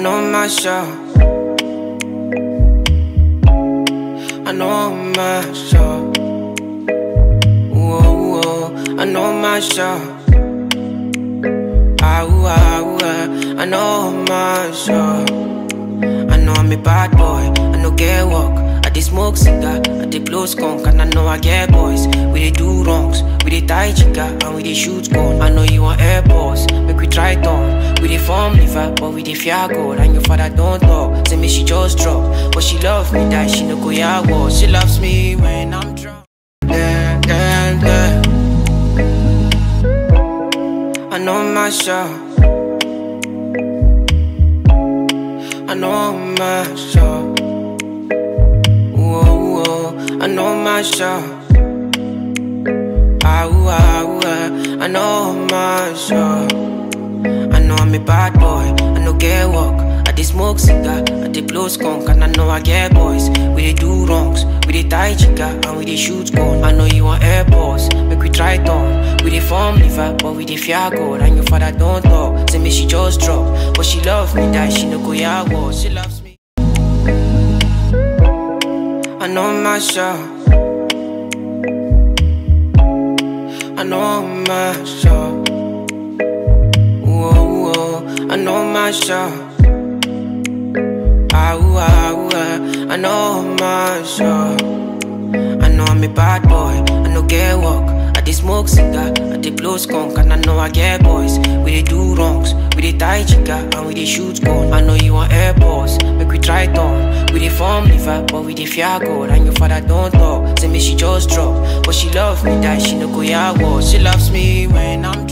know my shot. I know my shot. Whoa, whoa, I know my shot. Ah, ooh, ah, ooh, ah, I know my shot. I know I'm a bad boy, I know get work. I dey smoke cigar, I dey blow skunk, and I know I get boys. We dey do wrongs, we dey tie chica, and we dey shoot gun. I know you want airports, make we try turn. We dey form liver, but we dey fear God. And your father don't talk, say me she just drop, but she love me that she no go ya war. She loves me when I'm drunk. Yeah, yeah, yeah. I know my shot. I know my shot. Whoa, whoa, I know my shot. Ah, ooh, ah, ooh, ah, I know my shot. I know I'm a bad boy, I know get work. I dey smoke cigar, I dey blow skunk, and I know I get boys. We dey do wrongs, we dey tie chica, and we dey shoot gun. I know you want airports, make we try turn. We dey form liver, but we dey fear God. And your father don't talk, say me she just drop, but she love me that she no go ya war. She loves me. I know my shot. I know my shot. Whoa, whoa, I know my shot. Ah, ooh, ah, ooh, ah, I know my shot. I know I'm a bad boy, I know get work. I dey smoke cigar, I dey blow skunk, and I know I get boys. We dey do wrongs, we dey tie chica, and we dey shoot gun. I know you want airports, make we try turn. We dey form liver, but we dey fear God. And your father don't talk, say me she just drop, but she love me that she no go ya war. She loves me when I'm